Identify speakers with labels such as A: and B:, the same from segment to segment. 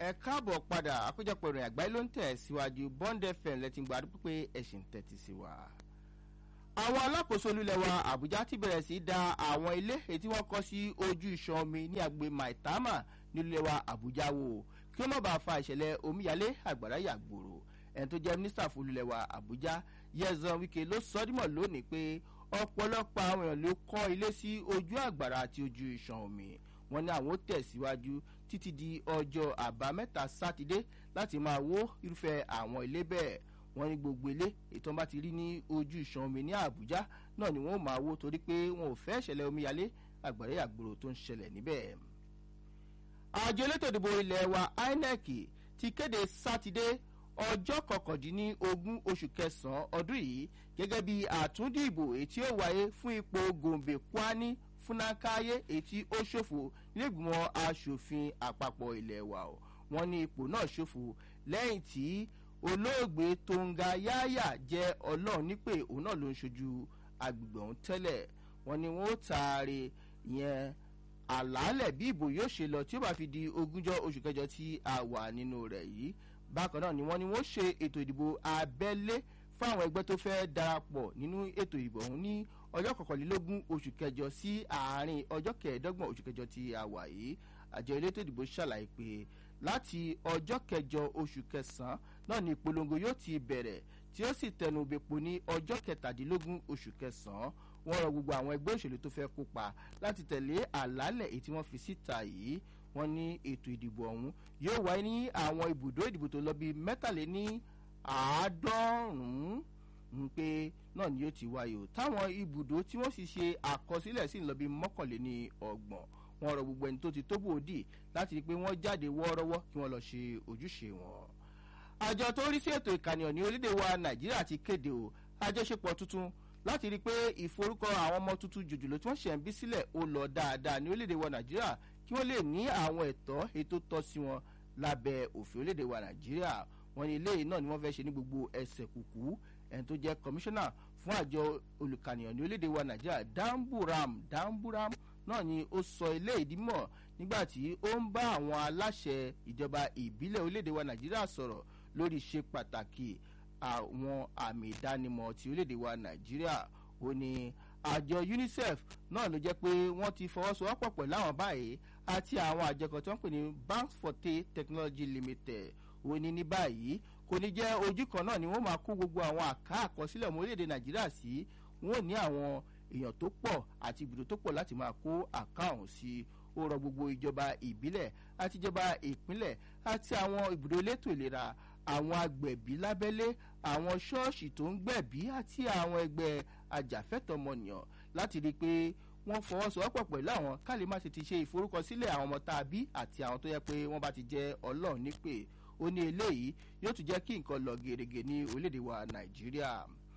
A: ẹ káàbọ̀ padà àkójọpọ̀ ìròyìn àgbáyé ló ń tẹ̀ síwájú bond fm lẹ́tí gbà dúpẹ́ pé ẹ̀sìn tẹ̀tí sí wa. àwọn alákòóso olúlẹ̀ wa àbújá ti bẹ̀rẹ̀ sí í da àwọn ilé èyí tí wọ́n kọ́ sí ojú iṣan omi ní agbè maitama nílùú wa àbújá wò kí ó má bàa fa ìṣẹ̀lẹ̀ omíyalé àgbàrá yàgbòrò ẹni tó jẹ́ mínísítà fún olúlẹ̀ wa àbújá yẹzan wike ló sọ dímọ̀ lónìí pé ọ̀pọ̀lọpọ̀ àwọn èèyàn ló kọ́ ilé sí ojú àgbàrá àti ojú iṣan omi wọn ní àwọn ó tẹ̀síwájú títí di ọjọ́ àbámẹ́ta sátidé láti máa wó irúfẹ́ àwọn ilé bẹ́ẹ̀ wọ́n ní gbogbo ilé ètò bá ti rí ní ojú ìṣàn omi ní àbújá náà ni wọ́n máa wó torí pé wọn ò fẹ́ ìṣẹ̀lẹ̀ omíyalé àgbàrá àgbòrò tó ń ṣẹlẹ̀ níbẹ̀. àjọ elétò ìdìbò ilẹ̀ wa inec ti kéde sátidé ọjọ́ kọkàndínlógún oṣù kẹsàn-án ọdún yìí gẹ́gẹ́ bí àtúndìbò èyí tí ó wáyé fún ipò gòǹbè kwani fúnákáyé èyí tí ó ṣòfò nílẹ̀gbìmọ̀ asòfin àpapọ̀ ilẹ̀ wa o wọ́n ní ipò náà ṣòfò lẹ́yìn tí olóògbé tonga yáyà jẹ́ ọlọ́run nípè òun náà ló ń ṣojú agbègbè ọ̀hún tẹ́lẹ̀ wọ́n ní wọ́n ó taare ìyẹn àlàálẹ̀ bí ìbò yóò ṣe lọ tí ó bá fi di ogúnjọ́ oṣù kẹjọ tí a wà nínú rẹ̀ yìí bákan náà ni wọ́n ní wọ́n ṣe ètò ìdìbò abẹ́lé fáwọn ẹgbẹ́ tó fẹ́ darapọ̀ nínú ètò ìbò ọ̀hún ní ọjọ́ kọkànlélógún oṣù kẹjọ sí àárín ọjọ́ kẹẹ̀ẹ́dọ́gbọ̀n oṣù kẹjọ tí a wà yìí àjọ elétò ìdìbò ṣàlàyé pé láti ọjọ́ kẹjọ oṣù kẹsàn-án náà ni ìpolongo yóò ti bẹ̀rẹ̀ tí ó sì tẹnu bepo ní ọjọ́ kẹtàdínlógún oṣù kẹsàn-án wọ́n rọ gbogbo àwọn ẹgbẹ́ òṣèlú tó fẹ́ kópa láti tẹ̀lé àlálẹ̀ èyí tí wọ́n fi síta yìí wọ́n ní ètò ìdìbò ọ̀hún yóò wáyé ní àwọn ibùdó ìdìbò tó lọ bíi mẹ́tàléní àádọ́rùn-ún pé náà ni yóò ti wáyé o táwọn ibùdó tí wọ́n sì ṣe àkọsílẹ̀ sí ń lọ bíi mọ́kànléní ọgbọ̀n wọn rọ gbogbo ẹni tó ti tóbò òdì láti rí i pé wọ́n jáde wọ́ọ́rọ́wọ́ kí wọ́n lọ ṣe ojúṣe wọn. àjọ tó rí sí ètò ìkànnìyàn ní orílẹ̀ wa nàìjíríà ti kéde o àjọṣepọ̀ tuntun láti rí i pé ìforúkọ àwọn ọmọ tuntun jòjòló tí wọ́n ṣẹ̀ ń bí sílẹ̀ ó lọ dáadáa ní orílẹ̀ wa nàìjíríà kí wọ́n lè ní àwọn ẹ̀tọ́ ètò tọ́ sí wọn lábẹ́ òfin orílẹ̀ wa nàìjíríà wọn ní ilé náà ni wọ́n fẹ́ ṣe ní gbogbo ẹsẹ̀ kùkú ẹni tó jẹ́ kọmíṣánná fún àjọ olùkànìyàn ní orílẹ̀ wa nàìjíríà damburam damburam náà ni ó sọ ilé ìdímọ̀ nígbà tí ó ń bá àwọn aláṣẹ ìjọba ìbílẹ̀ orílẹ̀-èdè wa nàìjíríà sọ̀rọ̀ lórí ṣe pàtàkì àwọn àmì ìdánimọ̀ ti orílẹ̀-èdè wa nàìjíríà ó ní àjọ unicef náà ló jẹ́ pé wọ́n ti fọwọ́sowọ́pọ̀ pẹ̀lú àwọn báyìí àti àwọn àjọ kan tí wọ́n pè ní banks for tea technology limited ó ní ní báyìí kò ní jẹ́ ojú kan náà ni wọ́n máa kó gbogbo àwọn àká àkọsílẹ̀ ọmọ orílẹ̀-èdè nàìjíríà sí wọ́n ní àwọn èèyàn tó pọ̀ àti ibùdó tó pọ̀ láti máa kó àkáhùn sí ó rọ gbogbo ìjọba ìbílẹ̀ àti ìjọba ìpínlẹ̀ àti àwọn ibùdó elétò ìlera àwọn agbẹ̀bí lábẹ́lé àwọn ṣọ́ọ̀ṣì tó ń gbẹ̀bí àti àwọn ẹgbẹ́ ajàfẹ́tọ̀mọnìyàn láti rí i pé wọ́n fọwọ́sowọ́pọ̀ pẹ̀lú àwọn ká lè má ṣe ti ṣe ìforúkọsílẹ̀ àwọn ọmọ tá a bí àti àwọn tó yẹ pé wọ́n bá ti jẹ́ ọlọ́run nípè ó ní eléyìí yóò tún jẹ́ kí nǹkan lọ gèrègè ní orílẹ̀-èdè wa nàìjíríà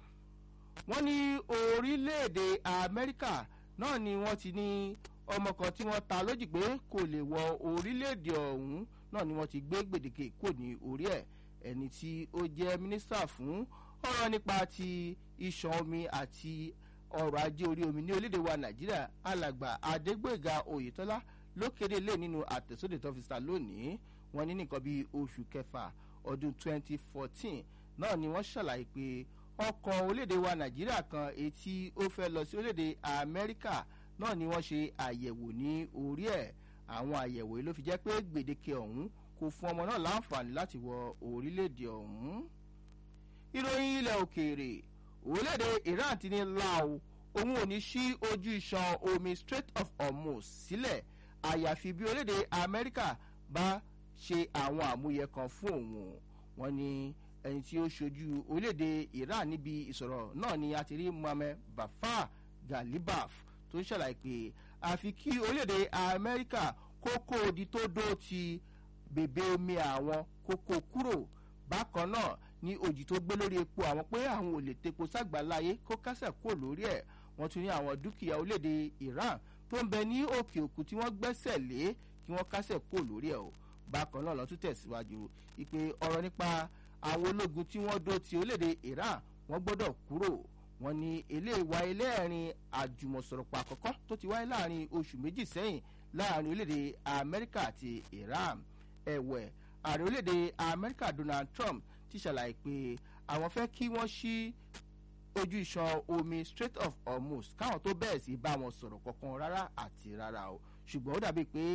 A: wọ́n ní orílẹ̀-èdè amẹ́ríkà náà ni wọ́n ti ní ọmọ kan tí wọ́n ta lójì pé kò lè wọ orílẹ̀-èdè ọ̀hún náà ni wọ́n ti gbé gbèdéke kò ní orí ẹ̀ ẹni tí ó jẹ́ mínísítà fún ọ̀rọ̀ nípa ti iṣan omi àti ọrọ̀ ajé orí omi ní orílẹ̀-èdè wa nàìjíríà alàgbà adégbèga oyetola ló kéde lé nínú àtẹ̀sódè tó fi sá lónìí wọ́n ní nìkan bíi oṣù kẹfà ọdún 2014 náà ni wọ́n ṣàlàyé pé ọkọ̀ orílẹ̀-èdè wa nàìjíríà kan etí ó fẹ́ lọ sí orílẹ̀-èdè amẹ́ríkà náà ni wọ́n ṣe àyẹ̀wò ní orí ẹ̀ àwọn àyẹ̀wò yìí ló fi jẹ́ pé gbèdéke ọ̀hún kò fún ọmọ náà láǹfààní láti wọ orílẹ̀-èdè ọ̀hún. ìròyìn ilẹ̀ òkèèrè orílẹ̀-èdè iran ti ní lao òun ò ní sí ojú iṣan omi strait of hormuz sílẹ̀ àyàfi bí orílẹ̀-èdè amẹ́ríkà bá ṣe àwọn àmúyẹ kan fún òun wọn ni ẹni tí ó ṣojú orílẹ̀-èdè iran níbi ìsọ̀rọ̀ náà ni a ti rí mohammed bafa galibaf tó ń ṣàlàyé pé àfi kí orílẹ̀-èdè amẹ́ríkà kókó odi tó dó ti bèbè omi àwọn kókó kúrò bákan náà ní òjì tó gbé lórí epo àwọn pé àwọn ò lè tepo ságbàláyé kó kásẹ̀ kó lórí ẹ̀ wọ́n tún ní àwọn dúkìá orílẹ̀-èdè iran tó ń bẹ ní òkè òkun tí wọ́n gbẹ́sẹ̀ lé kí wọ́n kásẹ̀ kó lórí ẹ̀ o bákan náà lọ́tún tẹ̀síwájú ìpè ọ̀rọ̀ nípa àwọn ológun tí wọ́n dó ti orílẹ̀-èdè iran wọ́n gbọ́dọ̀ kúrò wọ́n ní eléyìí wáyé lẹ́ẹ̀rin àjùmọ̀sọ̀rọ̀pọ̀ àkọ́kọ́ tó ti wáyé láàrin oṣù méjì sẹ́yìn láàrin orílẹ̀-èdè amẹ́ríkà àti iran ẹ̀wẹ̀ ààrẹ orílẹ̀-èdè amẹ́ríkà donald trump ti ṣàlàyé pé àwọn fẹ́ kí wọ́n ṣí ojú iṣan omi strait of hormuz káwọn tó bẹ̀rẹ̀ sí bá wọn sọ̀rọ̀ kankan rárá àti rárá o ṣùgbọ́n ó dàbí pé